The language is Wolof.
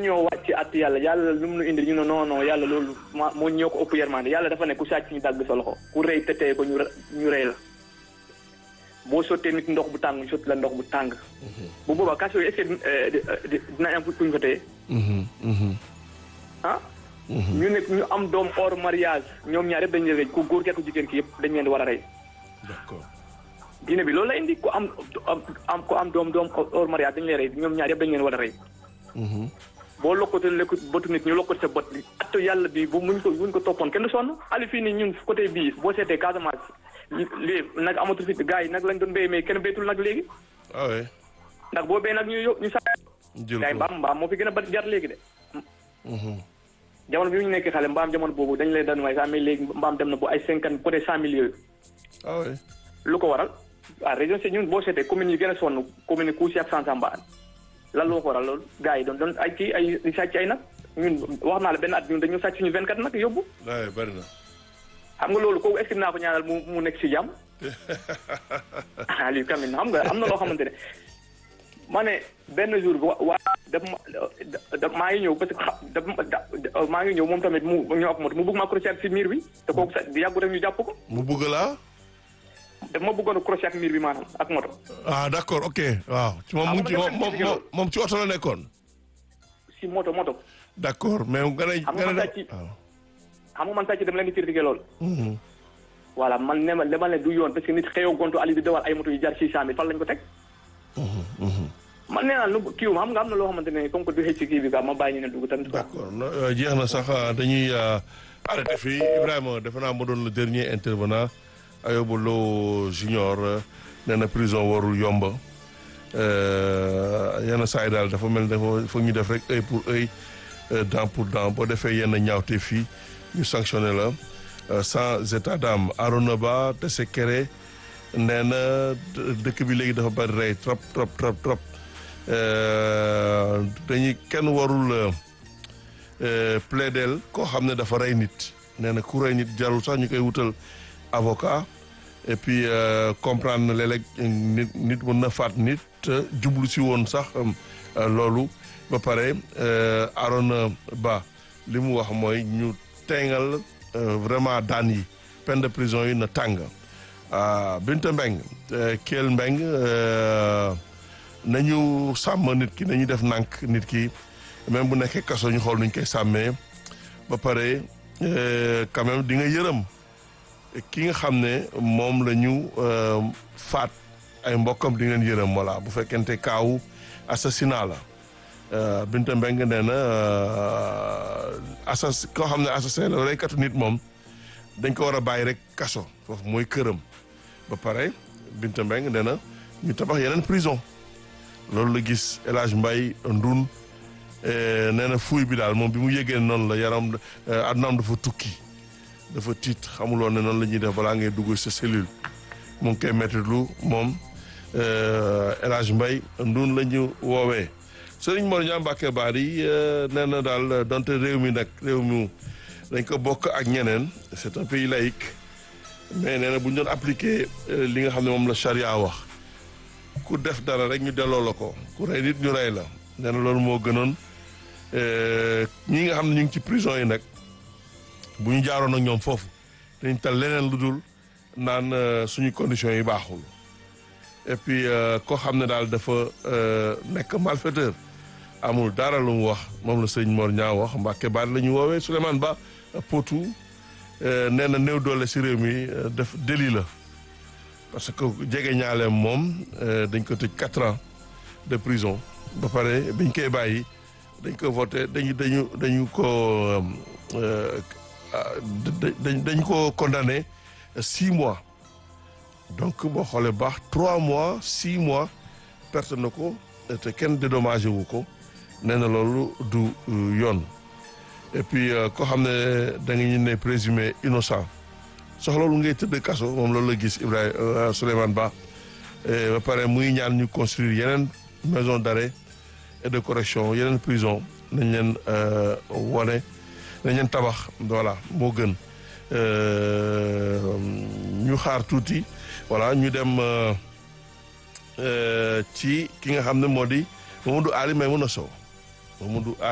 ñoo wàcc at yàlla yàlla lu mu nu indi ñu ne non non yàlla loolu ma moo ñoo ko ëpp yermande yàlla dafa ne ku sàcc ñu dagg sa loxo ku rëy te tey ko ñu ñu rëy la boo sottee nit ndox bu tàng ñu sotti la ndox bu tàng bu boobaa kaso yi est-ce que dina am fu ñu fa téye ah ñu ne ñu am doom hors mariage ñoom ñaar yëpp dañu leen rey ku góor ki ku jigéen ki yëpp dañu leen di war a rey d'accord diine bi loolu la indi ku am am ku am doom doom hors mariage dañu leen rey ñoom ñaar yëpp dañu leen war a rey boo lokkatee lekk bëtu nit ñu lokkati sa bët bi atto yàlla bi bu muñ ko buñ ko toppoon kenn du sonn ali fii nii ñun côté bii boo seetee Casamance lii nag amatul fi gars yi nag lañ doon béy mais kenn béytul nag léegi ah oui ndax boo béy nag ñu yo ñu sa jël gars yi ko mbaam mbaam moo fi gën a bari jar léegi de jamono bi ñu nekkee xale mbaam jamono boobu dañ lay daan waaye sax mais léegi mbaam dem na bu ay cinquante côté cent mille yooyu ah oui lu ko waral ah région si ñun boo seetee communes yi gën a sonn commune Kousi ak Sansamba lan loo ko waral loolu gars yi doon doon ay kii ay di sàcc ay nag ñun wax naa la benn at ñun dañu sàcc suñu 24 nag yóbbu waaye bari na xam nga loolu kooku est-ce que dinaa ko ñaanal mu mu nekk si jàmm ah lii quand même xam nga am na loo xamante ne ma ne benn jour bi wa waa daf ma da maa ngi ñëw parce que xa daf ma da maa ngi ñëw moom tamit mu ñëw ak moto mu bëgg ma crochet si miir bi te kooku sax yàggu rek ñu jàpp ko mu bëgg laa daf ma bëggoon a crochet ak miir bi maanaam ak moto ah d'accord ok waaw ci moom mu ngi ci moom moom moom moom ci oto la nekkoon si moto moto d'accord mais nga ne Xam nga nga ne sàcc- waaw xam nga man sàcc dama leen di critiquer loolu Mhm. voilà man ne ma dama leen du yoon parce que nit xëyoo gontu ali di dawal ay moto yu jar six cent mille fan lañ ko teg man nee naa lu kii xam nga am na loo xamante ne comme que du xëcc ci kii bi quoi ma bàyyi ñu ne dugg tamit quoi d'accord no- euh, jeex na sax euh, dañuy euh, arrêté fii Ibrahima defe naa ma doon le dernier intervenant Ayoba Lo Junior euh, nee na prison warul yomb euh, yenn saa yi daal dafa mel ne dafa foog ñu def rek œil pour œil euh, dent pour dent boo defee yenn ñaawte fii ñu sanctionné la euh, sans état d'âme Arona Ba Tessekere nee na dë- dëkk bi léegi dafa bari rey trop trop trop trop Euh, dañuy kenn warul euh, plaidel koo xam ne dafa rey nit nee na ku rey nit jarul sax ñu koy wutal avocat et puis euh, comprendre na léeg-léeg nit nit mën na faat nit te jublu si woon sax euh, loolu ba pare euh, Arona Ba li mu wax mooy ñu teengal euh, vraiment daan yi peine de prison yi na tàng ah Binta Mbeng euh, Kell Mbeng euh, nañu sàmm nit ki nañu def nànk nit ki même bu nekkee kaso ñu xool nuñ koy sàmmee ba pare euh, quand même di nga yërëm ki nga xam ne moom la ñu euh, faat ay mbokkam di ngeen yërëm voilà bu fekkente kaawu assassinat la euh, Binta Mbeng nee na euh, assas koo xam ne assassin la reykatu nit moom dañ ko war a bàyyi rek kaso foofu mooy këram ba pare Binta Mbeng nee na ñu tabax yeneen prison loolu la gis El Hadj Mbaye Ndun nee na fuuy bi daal moom bi mu yëgee noonu la yaram adnaam dafa tukki dafa tiit xamuloon ne noonu la ñuy def balaa ngay dugg sa cellule mu ngi koy mettitlu moom El Hadj Mbaye Ndun la ñu woowee Sëriñ Mor Ñaa Mbàkke Baari nee na daal donte réew mi nag réew mi dañ ko bokk ak ñeneen c'est un pays laïque mais nee na bu ñu doon appliquer li nga xam ne moom la charia wax ku def dara rek ñu delloo la ko ku rey nit ñu rey la nee na loolu moo gënoon ñi nga xam ne ñu ngi ci prison yi nag bu ñu jaaroon ak ñoom foofu dañ tal leneen lu dul naan suñu conditions yi baaxul et puis koo xam ne daal dafa nekk malfaiteur amul dara lu mu wax moom la sëñ Mor ñaa wax Mbàkke baat la ñu woowee Souleymane Ba Potou nee na néew doole si réew mi def délit la parce que jege ñaaleem moom dañ ko tëj quatre ans de prison ba pare biñ koy bàyyi dañ ko voté dañu dañu dañu ko dañ ko condamné six mois donc boo xoolee baax trois mois six mois perte na ko te kenn dédommagé wu ko nee na loolu du yoon et puis koo xam ne da nga ñu ne présumé innocent soxla loolu ngay tëdd kaso moom loolu la gis Ibrahima Souleymane Ba ba pare muy ñaan ñu construire yeneen maison d'arrêt et de correction yeneen prison nañ leen wane nañ leen tabax voilà moo gën ñu xaar tuuti voilà ñu dem ci ki nga xam ne moo di Mamadou Ali Maimouna Sow Mamadou